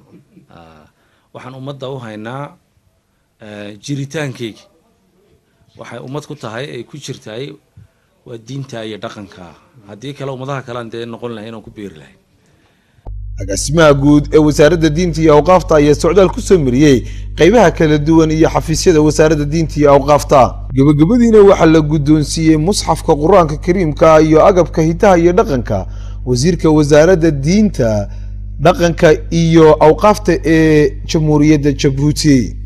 waxaan ummadda u haynaa jiritaankeyga waxay ummad ku tahay ay ku jirtahay waa diinta iyo dhaqanka haddii kale ummadaha kalean dee noqon lahay inaan ku beeri lahay agaasimaha guud ee wasaaradda diinta iyo awqaafta ayaa socdaal ku soo mariyey qaybaha kala duwan iyo xafiisyada wasaaradda diinta iyo awqaafta gebagabadiina waxaa la guddoonsiiyey musxafka qur-aanka kariimka iyo agabka hidaha iyo dhaqanka wasiirka wasaaradda diinta dhaqanka iyo awqaafta ee jamhuuriyadda jabuuti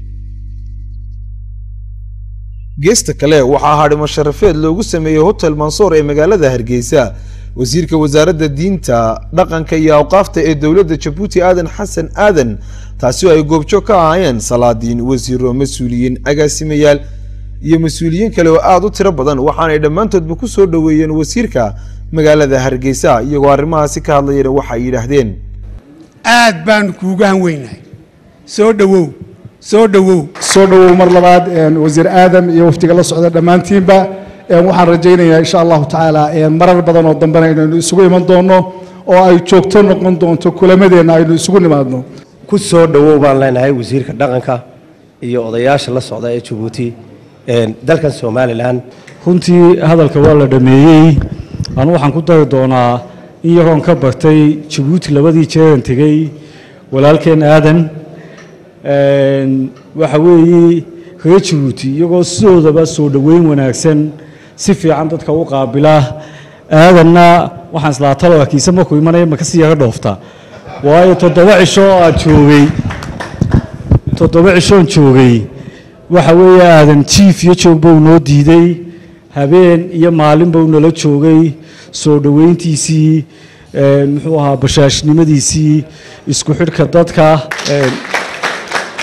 geesta kale waxaa hadhimo sharafeed loogu sameeyey hotel mansoor ee magaalada hargeysa wasiirka wasaaradda diinta dhaqanka iyo awqaafta ee dowladda jabuuti aadan xasan aadan taasi oo ay goobjoog ka ahaayeen salaadiin wasiiro mas-uuliyiin agaasimayaal iyo mas-uuliyiin kale oo aada u tiro badan waxaanay dhammaantoodba ku soo dhoweeyeen wasiirka magaalada hargeysa iyagoo arrimahaasi ka hadlayana waxay yidhaahdeen aad baanu kuuga hanweynahay soo dhowow soo dhowow soo dhowow mar labaad wasiir aadam iyo wafdiga la socda dhammaantiinba waxaan rajaynayaa insha allahu tacaala marar badan oo dambena inaynu isugu iman doono oo ay joogto noqon doonto kulamadeenna aynu isugu nimaadno ku soo dhowow baan leenahay wasiirka dhaqanka iyo odayaasha la socda ee jabuuti dalkan somalilan runtii hadalka waa la dhameeyey anu waxaan ku dari doonaa in yaroon ka bartay jabuuti labadii jeeran tegey walaalkeen aadan waxa weeye reer jabuuti iyagoo sidoodaba soo dhoweyn wanaagsan si fiican dadka u qaabila aadanna waxaan islaa talo kiise markuu imanaya ma kasii yaga dhoofta waayo toddoba cisho oo aad joogay toddoba cishoon joogay waxa weeye aadan jiif iyo joog buu noo diiday habeen iyo maalin buu nala joogay soo dhoweyntiisii muxuu ahaa bashaashnimadiisii isku xidhka dadka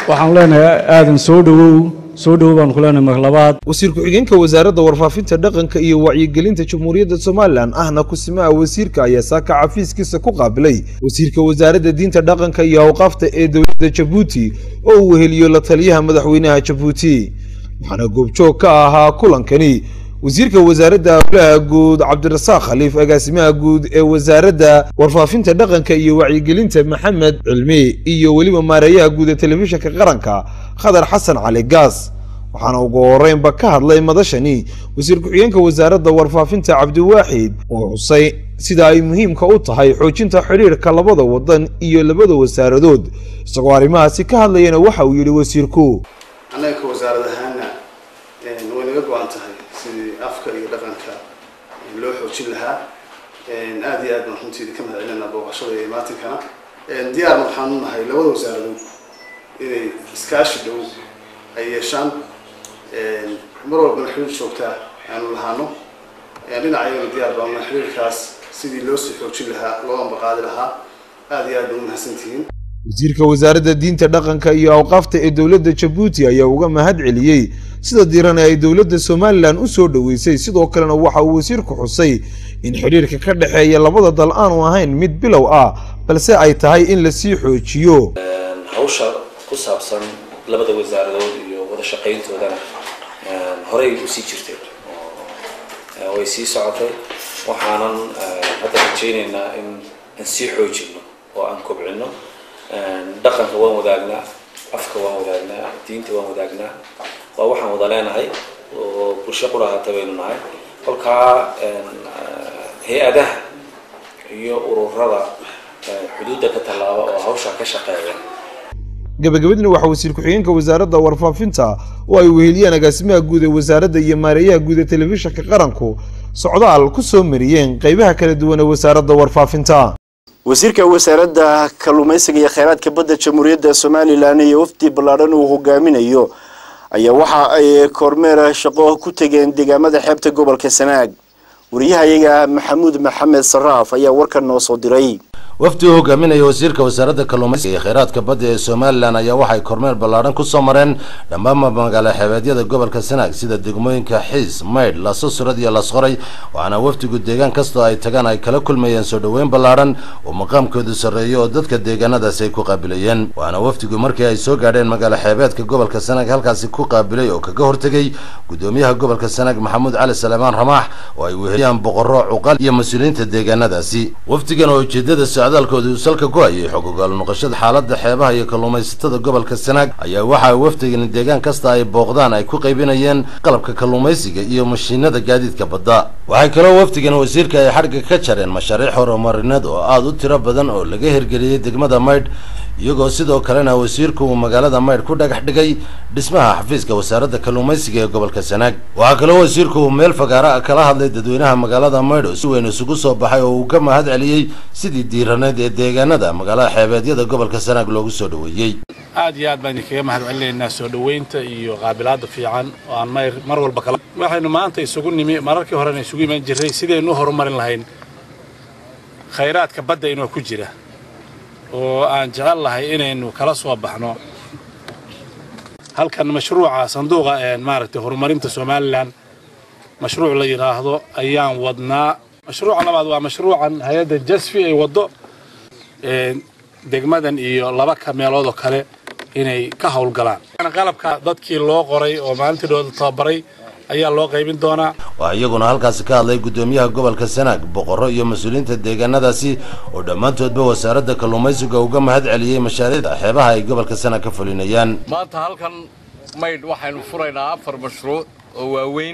waxaan leenahay aadan soo dhowow soo dhowow baan ku leenahay mar labaad wasiir ku-xigeenka wasaaradda warfaafinta dhaqanka iyo wacyigelinta jamhuuriyadda somalilan ahna kusimaha wasiirka ayaa saaka xafiiskiisa ku qaabilay wasiirka wasaaradda diinta dhaqanka iyo awqaafta ee dowladda jabuuti oo uu weheliyo la taliyaha madaxweynaha jabuuti waxaana goobjoog ka ahaa kulankani wasiirka wasaaradda howlaha guud cabdirasaaq khaliif agaasimaha guud ee wasaaradda warfaafinta dhaqanka iyo wacyigelinta maxamed cilmi iyo weliba maareeyaha guud ee telefishinka qaranka khadar xasan cali gaas waxaana ugu horeynba ka hadlay madashani wasiir ku-xigeenka wasaaradda warfaafinta cabdiwaaxid oo xusay sida ay muhiimka u tahay xoojinta xidhiirka labada wadan iyo labada wasaaradood isagoo arrimahaasi ka hadlayana waxa uu yidhi wasiirku annaga ka wasaarad ahaana way naga go-an tahay sidii afka iyo dhaqanka loo xoojin lahaa aada iyo aad baan runtiida ka mahad celinaa booqashada iyo maatinkana diyaarna waxaan u nahay labada wasaaradood inay iskaashi dhow ay yeeshaan mar walbana xiriir joogtaa aanu lahaano dhinacayana diyaar baan nahay xiriirkaas sidii loo sii xoojin lahaa loo ambaqaadi lahaa aada iyo aad baan u mahadsantihiin wasiirka wasaaradda diinta dhaqanka iyo awqaafta ee dowladda jabuuti ayaa uga mahad celiyey sida diiran ee ay dowladda somalilan u soo dhoweysay sidoo kalena waxa uu wasiirku xusay in xidhiirka ka dhexeeya labada dal aanu ahayn mid bilow ah balse ay tahay in lasii xoojiyo hawsha ku saabsan labada wasaaradood iyo wada shaqayntoodana horey usii jirtay oo way sii socotay waxaanan hadda rajaynaynaa in aan sii xoojino oo aan kobcino dhaqanka waan wadaagnaa afka waan wadaagnaa diinta waan wadaagnaa waa waxaan wada leenahay oo bulsho qurahaata baynu nahay kolkaa hay-adaha iyo ururada xuduudda ka tallaaba oo hawshaa ka shaqeeya gabagabadina waxaa wasiir ku-xigeenka wasaaradda warfaafinta oo ay weheliyeen agaasimaha guud ee wasaaradda iyo maareeyaha guud ee telefishinka qaranku socdaal ku soo mariyeen qeybaha kala duwan ee wasaaradda warfaafinta wasiirka wasaaradda kalluumaysiga iyo kheyraadka badda jamhuuriyadda somalilan iyo wafdi ballaadhan uu hogaaminayo ayaa waxa ay kormeer shaqo ku tegeen deegaamada xeebta gobolka sanaag wariyahayaga maxamuud maxamed saraaf ayaa warkan noo soo diray wafdi uu hogaaminaya wasiirka wasaaradda kalluumaysiga iyo kheyraadka badda ee somalilan ayaa waxay kormeer ballaadhan ku soo mareen dhammaanba magaalo xeebeedyada gobolka sanaag sida degmooyinka xiis maydh lasosurad iyo lasqoray waxaana wafdigu deegaan kastoo ay tagaan ay kala kulmayeen soo dhoweyn ballaadhan oo maqaamkoodu sarreeyo oo dadka deegaanadaasi ay ku qaabilayeen waxaana wafdigu markii ay soo gaadheen magaalo xeebeedka gobolka sanaag halkaasi ku qaabilay oo kaga hortegay gudoomiyaha gobolka sanaag maxamuud cali saleemaan ramaax oo ay weheliyaan boqorro cuqal iyo mas-uuliyiinta deegaanadaasi wafdigan oo ujeedada socdaalkooda uu salka ku hayay xog ogaal noqoshada xaaladda xeebaha iyo kalluumaysatada gobolka sanaag ayaa waxa wafdigani deegaan kasta ay booqdaan ay ku qaybinayeen qalabka kalluumaysiga iyo mashiinada gaadiidka badda waxay kaloo wafdigan wasiirka ay xadhigga ka jareen mashaariic horumarineed oo aada u tiro badan oo laga hirgeliyey degmada maydh iyagoo sidoo kalena wasiirku uu magaalada maydh ku dhagax dhigay dhismaha xafiiska wasaaradda kalluumaysiga ee gobolka sanaag waxaa kaloo wasiirku uu meel fagaara ah kala hadlay dadweynaha magaalada maydh oo si weyn isugu soo baxay oo uu ka mahad celiyey sidii diiraneed ee deegaanada magaalada xeebeedyada gobolka sanaag loogu soo dhoweeyey aad iyo aad baan idinkaga mahad celinaynaa soo dhoweynta iyo qaabilaada fiican oo aan mayr mar walba kala waxaynu maanta isugu nimi mararkii horena isugu imaan jirray sidaynu u horumarin lahayn khayraadka badda inoo ku jira oo aan jecel lahay inaynu kala soo baxno halkan mashruuca sanduuqa maaragtay horumarinta somalilan mashruuc la yidhaahdo ayaan wadnaa mashruuca labaad waa mashruucan hay-adda jasfi ay waddo degmadan iyo laba ka meeloodoo kale inay ka howlgalaan qalabka dadkii loo qoray oo maalintidhooda tababaray ayaa loo qaybin doonaa waxaa iyaguna halkaasi ka hadlay gudoomiyaha gobolka sanaag boqorro iyo mas-uuliyiinta deegaanadaasi oo dhammaantoodba wasaaradda kalluumaysiga uga mahad celiyey mashaariicda xeebaha ay gobolka sanaag ka fulinayaan maanta halkan maydh waxaynu furaynaa afar mashruuc oo waaweyn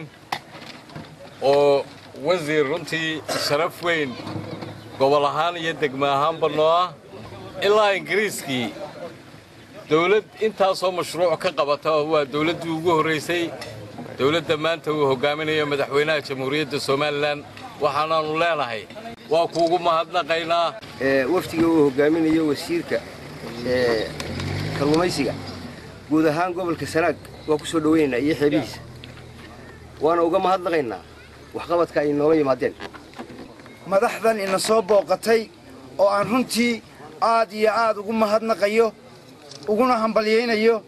oo wasiir runtii sharaf weyn gobol ahaan iyo degmo ahaanba noo ah ilaa ingiriiskii dawlad intaasoo mashruuc ka qabata waa dawladdii ugu horraysay dawladda maanta uu hogaaminayo madaxweynaha jamhuuriyadda somalilan waxaanaannu leenahay waa kuugu mahadnaqaynaa wafdiga uu hogaaminayo wasiirka kalluumaysiga guud ahaan gobolka sanaag waa ku soo dhowaynaynaa iyo xeebihiisa waana uga mahadnaqaynaa waxqabadka ay nooga yimaadeen madaxdan ina soo booqatay oo aan runtii aad iyo aad ugu mahadnaqayo uguna hambalyaynayo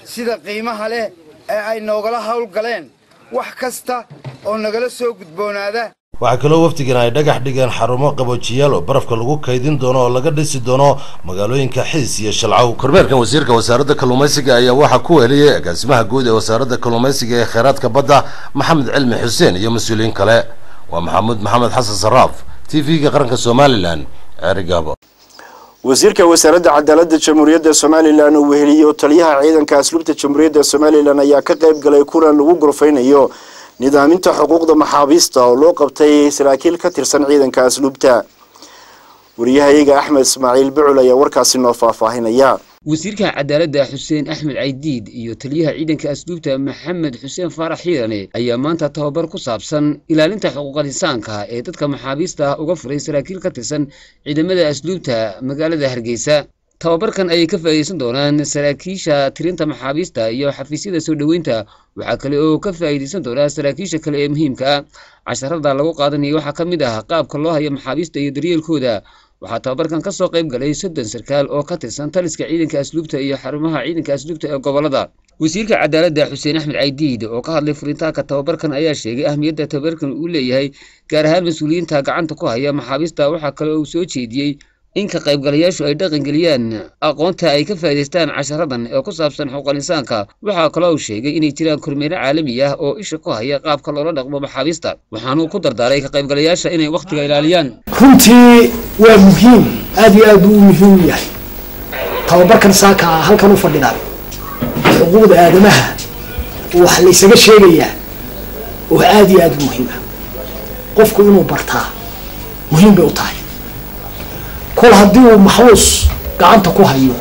sida qiimaha leh ee ay noogala howlgaleen wax kasta oo nagala soo gudboonaada waxaa kaloo wafdigan ay dhagax dhigeen xarumo qaboojiyaal oo barafka lagu kaydin doono oo laga dhisi doono magaalooyinka xiis iyo shalcaw kormeerkan wasiirka wasaaradda kalluumaysiga ayaa waxaa ku weliyey agaasimaha guud ee wasaaradda kalluumaysiga ee kheyraadka badda maxamed cilmi xuseen iyo mas-uuliyiin kale waa maxamuud maxamed xasan saraaf t v-ga qaranka somalilan ceerigaabo wasiirka wasaaradda cadaaladda jamhuuriyadda somalilan uu weheliyey oo taliyaha ciidanka asluubta jamhuuriyadda somalilan ayaa ka qayb galay kulan lagu gorfeynayo nidaaminta xuquuqda maxaabiista oo loo qabtay saraakiil ka tirsan ciidanka asluubta wariyahayaga axmed ismaaciil bucul ayaa warkaasi noo faahfaahinaya wasiirka cadaaladda xuseen axmed caydiid iyo taliyaha ciidanka asluubta maxamed xuseen faarax xiirane ayaa maanta tababar ku saabsan ilaalinta xuquuqal insaanka ee dadka maxaabiista ah uga furay saraakiil ka tirsan ciidamada asluubta magaalada hargeysa tababarkan ayay ka faa'iidaysan doonaan saraakiisha tirinta maxaabiista iyo xafiisyada soo dhoweynta waxaa kale oo ka faa'iidaysan doonaa saraakiisha kale ee muhiimka ah casharada lagu qaadanayo waxaa ka mid ah qaabka loo hayo maxaabiista iyo daryeelkooda waxaa tababarkan ka soo qayb galay soddon sarkaal oo ka tirsan taliska ciidanka asluubta iyo xarumaha ciidanka asluubta ee gobolada wasiirka cadaaladda xuseen axmed caydiid oo ka hadlay furitaanka tababarkan ayaa sheegay ahmiyadda tababarkan uu leeyahay gaar ahaan mas-uuliyiinta gacanta ku haya maxaabiista waxaa kale uu soo jeediyey in ka qaybgalayaashu ay dhaqangeliyaan aqoonta ay ka faa'iidaystaan casharadan ee ku saabsan xuquuqal insaanka waxaa kaloo uu sheegay inay jiraan kormeero caalami ah oo isha ku haya qaabka loola dhaqmo maxaabiista waxaanuu ku dardaaray ka qaybgalayaasha inay wakhtiga ilaaliyaan runtii waa muhiim aad iyo aad buu u muhiim u yahay tababarkan saaka ah halkan u fadhidaan xuquuqda aadamaha wax laysaga sheegayaa oo aad iyo aad u muhiim ah qofku inuu bartaa muhiim bay u tahay kol haddii uu maxbuus gacanta ku hayo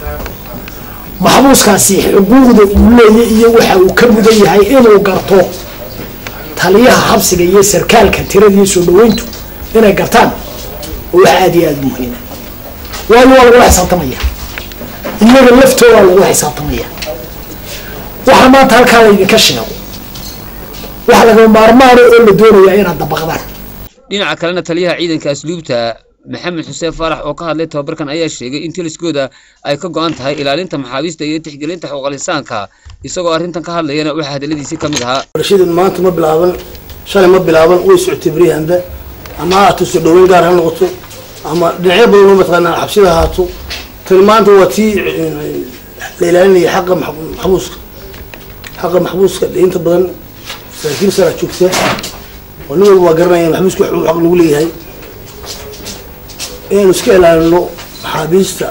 maxbuuskaasi xuquuqda uu leeya iyo waxa uu ka mudan yahay inuu garto taliyaha xabsiga iyo sarkaalka tirada iyo soo dhaweyntu inay gartaan oo wax aad iyo aad u muhiima waayo waa lagula xisaabtamaya iyaga laftooda lagula xisaabtamaya waxa maanta halkaa laydinka sheego waxa laga maarmaano oo la doonayaa inaad dabaqdaan dhinaca kalena taliyaha ciidanka asluubta maxamed xuseen faarax oo ka hadlay tababarkan ayaa sheegay in taliskooda ay ka go-an tahay ilaalinta maxaabiista iyo tixgelinta xuquuqal insaanka isagoo arrintan ka hadlayana waxaa hadaladiisii ka mid ahaa barashadan maanta ma bilaaban shalay ma bilaaban way socotay beryahanba ama ha ahaato soo dhaweyn gaar ha noqoto ama dhinacyo badan oo mataqaanaa xabsida ahaato tani maanta waa tii la ilaalinaya xaqa maxbuuska xaqa maxbuuska inta badan saraakiil saraa joogta oo nin walba waa garanaya maxbuuska wax uu xaq lagu leeyahay inaynu iska ilaalino maxaabiista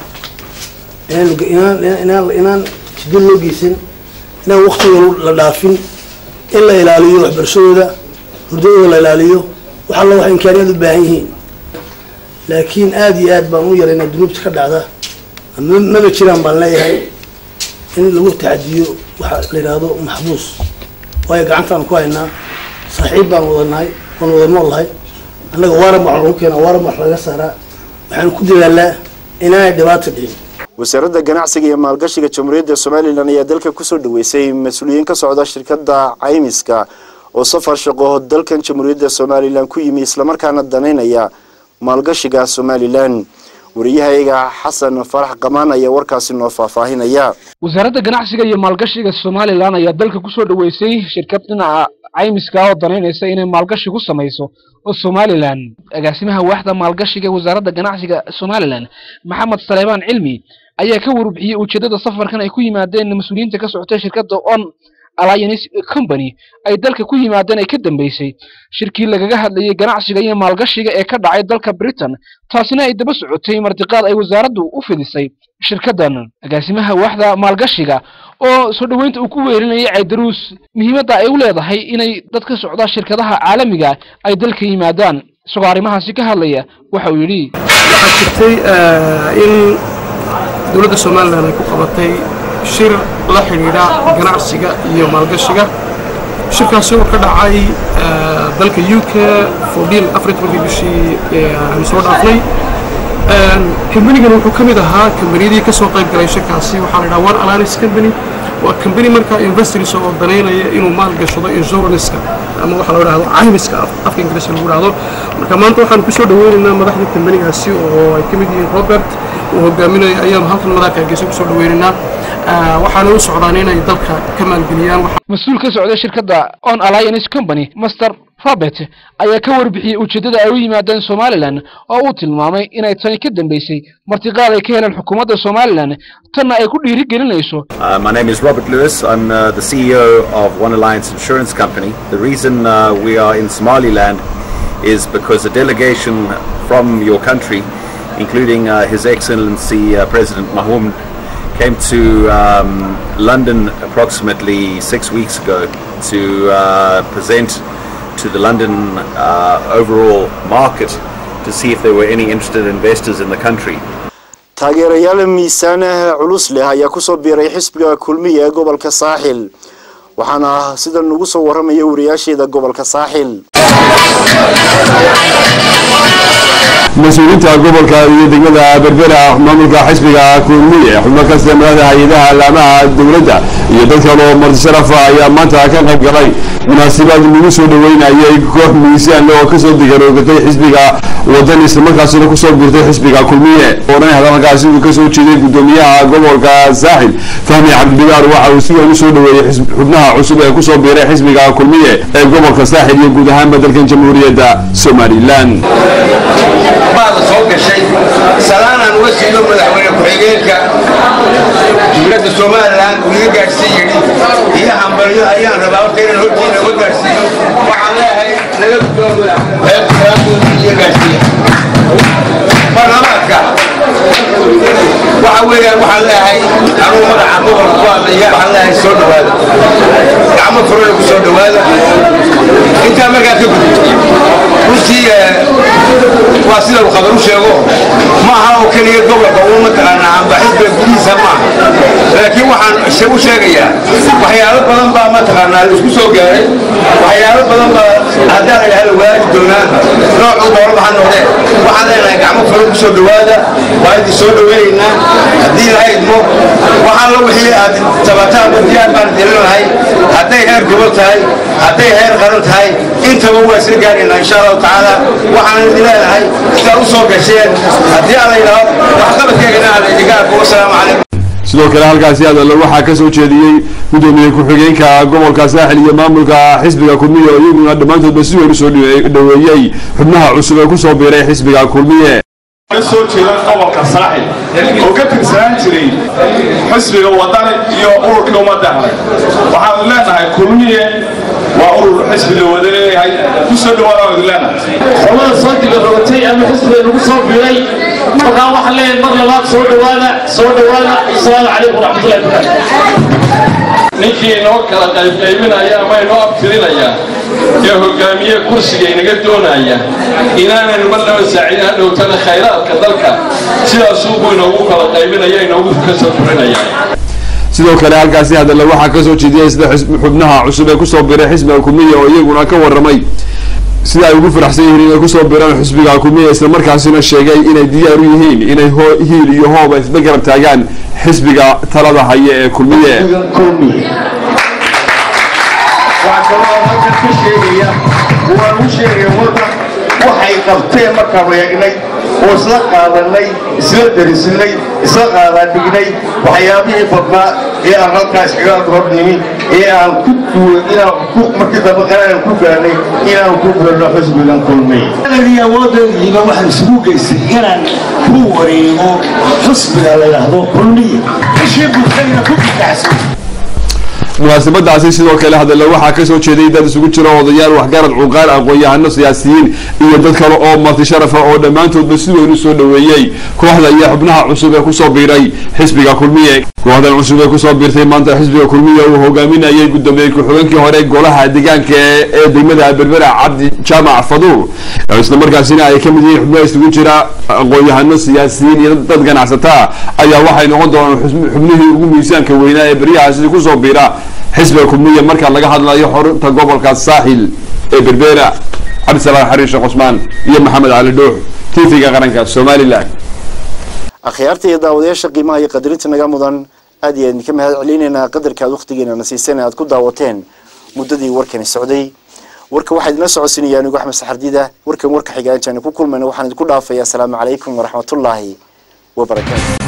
inaan inaan inaan jiddo loo geysan inaan waktigooda la dhaafin in la ilaaliyo waxbarashadooda hurdadooda la ilaaliyo wax alla wax imkaaniyaad u baahan yihiin laakiin aada iyo aad baan u yaraynaa dunuubta ka dhacda ama maba jiraan baan leeyahay in lagu tacadiyo waxa la yidhaahdo maxbuus waayo gacantaan ku haynaa saaxiib baan wadanahay waan wada nool lahay annaga waaran wax lagu keenaa waaran wax laga saaraa waxaanu ku dadaalaa inaanay dhibaata dhicin wasaaradda ganacsiga iyo maalgashiga jamhuuriyadda somalilan ayaa dalka kusoo dhaweysay mas-uuliyiin ka socda shirkadda caymiska oo safar shaqo dalkan jamhuuriyadda somalilan ku yimi islamarkaana danaynaya maalgashiga somalilan wariyahayaga xasan farax qamaan ayaa warkaasi noo faahfaahinaya wasaaradda ganacsiga iyo maalgashiga somalilan ayaa dalka kusoo dhaweysay shirkad dhinaca caymiska oo danaynaysa inay maalgashi ku samayso oo somalilan agaasimaha waaxda maalgashiga ee wasaaradda ganacsiga somalilan maxamed saleebaan cilmi ayaa ka warbixiyey ujeedada safarkan ay ku yimaadeen mas-uuliyiinta ka socotay shirkadda on alliance company ay dalka ku yimaadeen ay ka dambeysay shirkii lagaga hadlayay ganacsiga iyo maalgashiga ee ka dhacay dalka britain taasina ay daba socotay martiqaad ay wasaaraddu u fidisay shirkaddan agaasimaha waaxda maalgashiga oo soo dhoweynta uu ku weelinayay caydaruus muhiimadda ay u leedahay inay dad ka socda shirkadaha caalamiga ay dalka yimaadaan isagoo arrimahaasi ka hadlaya waxa uu yidhi waxaa jirtay in dowladda somalilan ay ku qabatay shir la xidhiidha ganacsiga iyo maalgashiga shirkaasi oo ka dhacay dalka u k fordin afar tobankii bishii aanu soo dhaafnay kambanigan wuxuu ka mid ahaa kambaniyadii ka soo qayb galay shirkaasi waxaa la yidhaha one alliance company waa company markaa investors oo danaynaya inuu maal gashado insuranska ama waxa la dhahdo caymiska afka ingiriiska lagu dhahdo marka maanta waxaan kusoo dhaweynaynaa madaxda kambanigaasi oo ay ka mid yihiin robert uu hogaaminayo ayaanu halkan madaxka hargeysa kusoo dhaweynaynaa waxaana u socdaan inay dalka ka maalgeliyaan mas-uul ka socda shirkadda on alliance company master robert ayaa ka warbixiyey ujeeddada ay u yimaadeen somalilan oo uu tilmaamay inay tani ka dambeysay martiqaad ay ka heleen xukuumadda somalilan tanna ay ku dhiiri gelinayso Uh, my name is Robert Lewis. I'm uh, the CEO of One Alliance Insurance Company. The reason uh, we are in Somaliland is because a delegation from your country, including uh, His Excellency uh, President Mahomed, came to um, London approximately six weeks ago to uh, present to the London uh, overall market to see if there were any interested investors in the country. taageerayaal miisaanaha culus leh ayaa kusoo biiray xisbiga kulmiya ee gobolka saaxil waxaana sida nagu soo waramaya wariyaasheeda gobolka saaxil mas-uuliyiinta gobolka iyo degmada berbera maamulka xisbiga kulmiye xubno kasta madaxda hay-adaha alaamaha dowladda iyo dad kale oo marti sharafa ayaa maanta ka qayb galay munaasabad lagu soo dhaweynayay koox miisaan oo kasoo digaroogatay xisbiga wadan islamarkaasina kusoo biirtay xisbiga kulmiye oodhan hadalkaasi uu kasoo jeeday gudoomiyaha gobolka saaxil fahmi cabdibigaar waxa uu si weyn usoo dhaweeyey xubnaha cusub ee kusoo biiray xisbiga kulmiye ee gobolka saaxil iyo guud ahaanba dalkan jamhuuriyadda somalilan baada soo gashay salaanaan uga siido madaxweyne ku-xigeenka dowladda somalilan uu iga gaadhsiin yidhi iyo hambalyo ayaan rabaa horta inaan hortiina uga gaadhsiiyo waxaan leeyahay naga gudoomo iga gaadhsiiya barlamaadka waxa weeyaan waxaan leeyahay anugu magaca gobolka ku hadlaya waxaan leeyahay soo dhawaada gacmo furana ku soo dhawaada intaa markaa ka gudubto runtii waa sida uu khabar u sheego ma aha oo keliya gobolka uu mataqaanaa amba xisbiga gudihiisa ma aha laakiin waxaan u sheegayaa waxyaalo badan baa mataqaanaa la isku soo gaaray waxyaalo badan baa haddaa la yidhahda waagi doonaa noocuu dooraba ha noqdee waxaan leenahay gacmo furo ku soo dhawaada waa idin soo dhaweynaynaa haddii laha idmo waxaan la wixii aad tabataan diyaar baan dilinahay hadday heer gobol tahay hadday heer qaran tahay intaba waa isla gaaraynaa insha allahu tacaala waxaan idin leenahay sidaad u soo gasheen haddii aan la yidhaahdo waxqabadkeegana aan idinka arko wasalaamu calaykum sidoo kale halkaasi hadalla waxaa kasoo jeediyey gudoomiye ku-xigeenka gobolka saaxil iyo maamulka xisbiga kulmiye oo iyaguna dhammaantoodba si weyn usoo dhaweeyey xubnaha cusub ee kusoo biiray xisbiga kulmiye soo jeeda gobolka saaxil oo ka tirsanaan jiray xisbiga wadani iyo ururkii ummadda waxaanu leenahay kulmiye waa urur xisbi la wada leeyahay ku soo dhawaada idin leenahay qolada soo digarootay ama xisbiga lagu soo biiray markaa waxaan leeyahay mar labaad soo dhawaada soo dhawaada asalaamu calaykum waraxmatullahi wabarakaatu ninkii inoo kala qaybqaybinaya ama inoo abtirinaya ee hogaamiye kursiga inaga doonaya inaanaynu marnaba saaciid hadhowtana khayraadka dalka sidaasuu buu inoogu kala qaybinaya inoogu ka soo furinaya sidoo kale halkaasi hadalla waxaa kasoo jeediyey sida xubnaha cusub ee kusoo biiray xisbiga kulmiya oo iyaguna ka waramay sida ay ugu faraxsan yihiin inay kusoo biiraan xisbiga kulmiya islamarkaasina sheegay inay diyaar u yihiin inay hiil iyo hooba isla garab taagaan xisbiga talada haya ee kulmiye waxaa kaloo halkan ka sheegaya waan u sheegaya warka waxay qabteen markaanu eegnay oo isla qaadanay isla darisinay isla qaadaadhignay waxyaabihii badnaa ee aan halkaa iskaga hornimi ee aan ku duway inaan ku markii dambe qaraan ku gaarnay inaan ku gaarno xisbigan kulmay awoodaydiiba waxaan isugu geystay inaan ku wareego xisbiga la yidhaahdo kulmiya bishii bulshadina ku bidacsan munaasabadaasi sidoo kale hadalla waxaa kasoo jeeday dad isugu jira odayaal waxgarad cuqaar aqoon-yahano siyaasiyiin iyo dad kale oo marti sharafa oo dhammaantoodba si weyn usoo dhaweeyey kooxda iyo xubnaha cusub ee kusoo biiray xisbiga kulmiye kooxdan cusub ee kusoo biirtay maanta xisbiga kulmiye uu hogaaminayay gudoomiye ku-xigeenkii hore golaha deegaanka ee degmada berbera cabdi jaamac faduur islamarkaasina ay kamid yihiin xubnaha isugu jira aqoon-yahano siyaasiyiin iyo dad ganacsataa ayaa waxay noqon doonaan xubnihii ugu miisaanka weynaa ee beryahaasi kusoo biira xisbiga kulmiye marka laga hadlayo xorunta gobolka saaxil ee berbera cabdisalaan xariir sheekh cusmaan iyo maxamed cali dhuux tv-ga qaranka somalilan akhyaarta iyo daawadayaasha qiimaha iyo qadarinta naga mudan aad iyo aad idinka mahad celinaynaa qadarka aad waqtigeena na siiseen aad ku daawateen muddadii warkani socday warka waxaa idinla socodsiinaya anigu axmed saxardida warkan warka xiga intaani ku kulmayna waxaan idinku dhaafayaa asalaamu calaykum waraxmatullaahi wabarakaatu